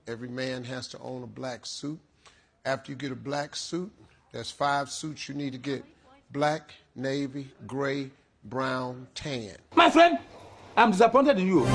Every man has to own a black suit. After you get a black suit, there's five suits you need to get black, navy, gray, brown, tan. My friend, I'm disappointed in you.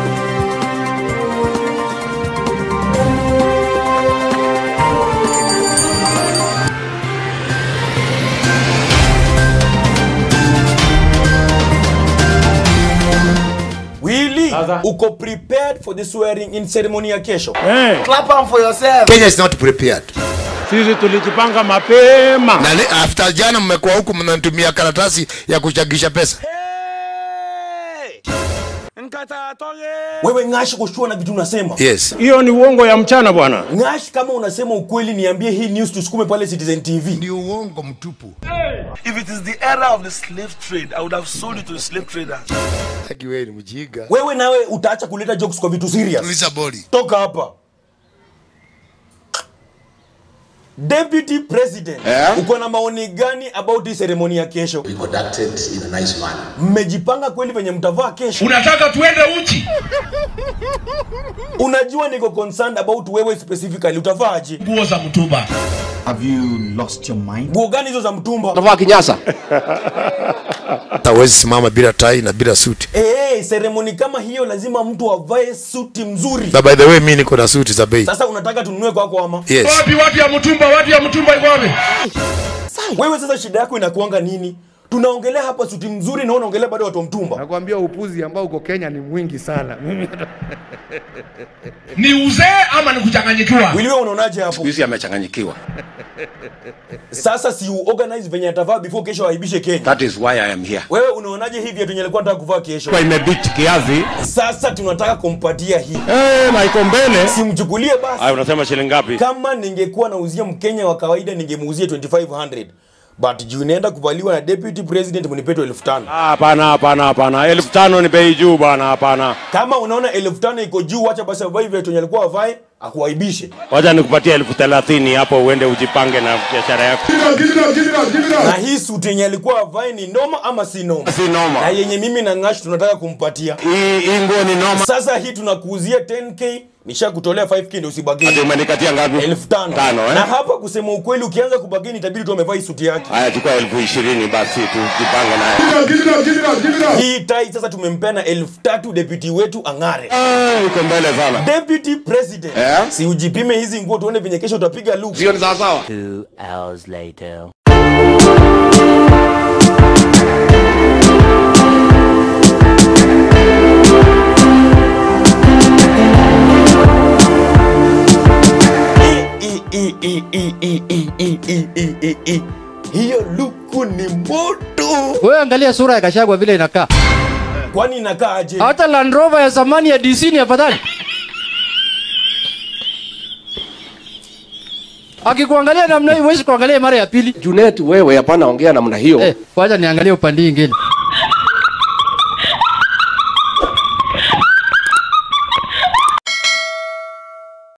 Willy, uko prepared for the swearing in ceremony ya kesho? Clap on for yourself. Kenya is not prepared. Sisi tulijipanga mapema. Na le- after jana mmekuwa huku mnatumia karatasi ya kuchagisha pesa. Wewe Ng'ash, kushua na vitu unasema. Yes. Hiyo ni uongo ya mchana bwana. Ng'ash, kama unasema ukweli, niambie hii news tusukume pale Citizen TV. Ni uongo mtupu. If it is the era of the slave trade, I would have sold it to the slave traders. Haki wewe ni mjinga. Wewe nawe utaacha kuleta jokes kwa vitu serious. Tuliza boli. Toka hapa. Deputy President, uko na maoni gani about hii ceremony ya kesho? be conducted in a nice manner. Mmejipanga kweli venye mtavaa kesho? Unataka tuende uchi? Unajua niko concerned about wewe specifically, utavaaje? Nguo za mtumba. Have you lost your mind? Nguo gani hizo za mtumba? Utavaa kinyasa. Hawezi simama bila tai na bila suti. Eh, ceremony kama hiyo lazima mtu avae suti mzuri. Na by the way mimi niko na suti za bei. Sasa unataka tununue kwako ama? Yes. Wapi watu ya mtumba? Watu ya mtumba iko wapi? Wewe sasa shida yako inakuanga nini? Tunaongelea hapa suti mzuri na unaongelea bado watu wa mtumba. Nakwambia upuzi ambao uko Kenya ni mwingi sana. Ni uzee ama ni kuchanganyikiwa? Wili wewe unaonaje hapo? Hizi amechanganyikiwa. Sasa si uorganize venye atavaa before kesho aibishe Kenya. That is why I am here. Wewe unaonaje hivi viatu yenye alikuwa anataka kuvaa kesho? Kwa imebit kiasi. Sasa tunataka kumpatia hii. Eh, na iko mbele. Simchukulie basi. Aya, unasema shilingi ngapi? Kama ningekuwa nauzia Mkenya wa kawaida ningemuuzia 2500. But juu inaenda kuvaliwa na deputy president mnipeto elfu tano. Ah, Hapana, hapana, hapana. Elfu tano ni bei juu bwana, hapana. Kama unaona elfu tano iko juu, wacha basi avae viatu yenye alikuwa avae akuaibishe. Wacha nikupatie elfu thelathini hapo uende ujipange na biashara yako. Na hii suti yenye alikuwa avae ni noma ama si noma? Si noma. Na yenye mimi na Ng'ash tunataka kumpatia. Hii hii nguo ni noma. Sasa hii tunakuuzia 10k, nishakutolea 5k ndio usibageni. Ati umenikatia ngapi? elfu tano. Tano, eh? Na hapa kusema ukweli, ukianza kubageni itabidi tu amevaa hii suti yake. Haya, chukua elfu ishirini basi tujipange naye. Hii tai sasa tumempea na elfu tatu deputy wetu ang'are. Ah, Iko mbele sana. Deputy President, Eh? si ujipime hizi nguo tuone venye kesho utapiga look. Sio ni sawa sawa? Two hours later. I- i- i- i- i- i- i- i- i- i- i- i. Hiyo luku ni moto. Wewe angalia sura ya Gachagua vile inakaa. Kwani inakaa aje? Hata Land Rover ya zamani ya DC ni afadhali. Akikuangalia namna hii huwezi kuangalia mara ya pili. Junet, wewe hapana ongea namna hiyo. Eh, wacha niangalie upande mwingine.